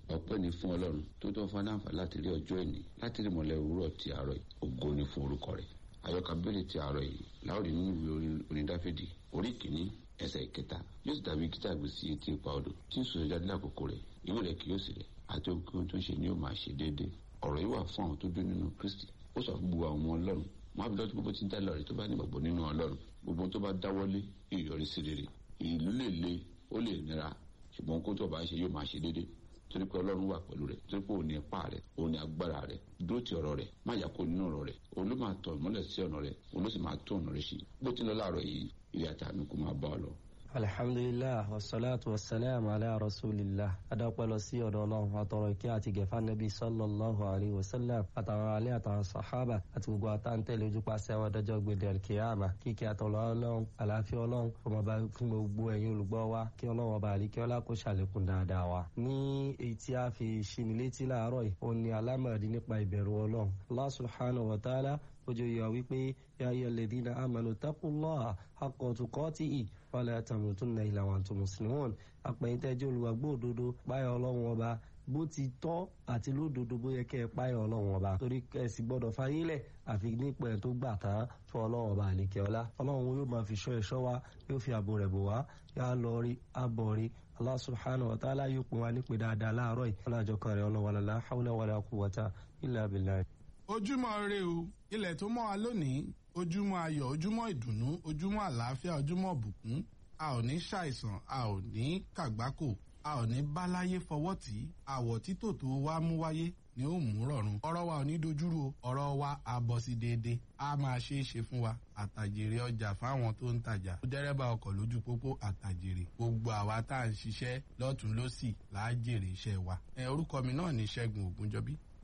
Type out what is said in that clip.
ọpẹ́ ni fún ọlọ́run tó tọ́ fún aláǹfà láti rí ọjọ́ ìní láti rí mọ̀lẹ́ òwúrọ̀ ti àárọ̀ yìí ògo ni fún orúkọ rẹ̀ àyọkà bẹ́ẹ̀lì ti àárọ̀ yìí láòrì nínú ìwé orin dáfídì orí kìíní ẹsẹ̀ ìkẹta yóò sì dàbí kíta gbé sí etí ipa odò tí ń sòrò jáde lákòókò rẹ̀ ìwé rẹ̀ kì yóò sì rẹ̀ àti ohun tó ń ṣe ni yóò máa ṣe déédéé ọ̀rọ̀ yìí wà fún àwọn tó dún nínú kristi ó sọ fún gbogbo àwọn ọmọ ọlọ́run wọn á fi lọ́tí gbogbo tí ń dá lọ́rẹ̀ tó bá ní ìgbàgbọ́ nínú ọlọ́run gbogbo tó bá dáwọ́lé ìyọrí sí rere ìlú lè le ó lè nira ṣùgbọ́n kó tó bá ṣe yóò máa ṣe déédéé torí pé ọlọ́run wà pẹ̀lú rẹ̀ torí pé òun ní ipá rẹ̀ òun ní agbára rẹ̀ dúró ti ọ̀rọ̀ rẹ̀ má yà kó nínú ọ̀rọ̀ rẹ̀ òun ló máa tọ̀ ìmọ́lẹ̀ sí ọ̀nà rẹ̀ òun ló sì máa tó ọ̀nà rẹ̀ sí bó ti lọ láàárọ̀ yìí ilé àtàánú kò máa bá ọ lọ. alhamdulilah wasalaatu wasalaam ala rasulillah adapẹ lọ sí ọ̀dọ̀ Ọlọ́run àtọrọ ìkẹ́ àti gẹfà nabi sallallahu alayhi wa sallam àtàwọn alẹ àtàwọn sahaba àti gbogbo àtàntẹlẹ ojúpàṣẹ àwọn adájọ́ gbèdé alkiyama kíkẹ́ àtọlọ Ọlọ́run àlàáfíà Ọlọ́run ọmọ bá fún gbogbo ẹ̀yin olùgbọ́ wa kí Ọlọ́run ọba àlìkẹ ọlá kó ṣàlékún dáadáa wa. ní èyí tí a fi ṣinilétí láàárọ̀ yìí ó ní alámọ̀dé nípa ìbẹ̀rù Ọlọ́run Allah subhanahu wa ta'ala ojú yọ wípé ya ayyuha alladhina amanu taqullaha haqqa tuqatihi wala tamutunna illa wa antum muslimun àpẹ̀yìntẹ́jọ́ olùwàgbọ́ òdodo páyọ̀ ọlọ́run ọba bó ti tọ́ àti lódodo bó yẹ kẹ́ ẹ páyọ̀ ọlọ́run ọba torí kẹ́sì gbọ́dọ̀ fayílẹ̀ àfi nípa ẹ̀ tó gbà tán fún ọlọ́run ọba àlekẹ́ ọlá ọlọ́run yóò máa fi ṣọ́ ẹ̀ṣọ́ wa yóò fi ààbò rẹ̀ bò wá yá lọ rí abọ̀ rí Allah subhanahu wa ta'ala yóò pín wa nípe dáadáa láàárọ̀ yìí ọlọ́jọ́ kan rẹ̀ ọlọ́wọ́ la hawla wala quwwata illa billah ojúmọ́ ire o ilẹ̀ tó mọ́ wa lónìí ojúmọ́ ayọ̀ ojúmọ́ ìdùnnú ojúmọ́ àlàáfíà ojúmọ́ ìbùkún a ò ní ṣàìsàn a ò ní kàgbákò a ò ní báláyé fọwọ́ tì í àwọ̀ títò tó wá mú wáyé ni ó mú rọ̀rùn ọ̀rọ̀ wa ò ní dojúrú o ọ̀rọ̀ wa á bọ̀ sí déédéé a máa ṣe é ṣe fún wa àtàjèrè ọjà fáwọn tó ń tajà dẹ́rẹ́bà ọkọ̀ lójú pópó àtàjèrè gbogbo àwa tá à ń ṣiṣẹ́ lọ́tún lọ́sì là á jèrè iṣẹ́ wa ẹ orúkọ mi náà ní Ṣẹ́gun Ògúnjọbí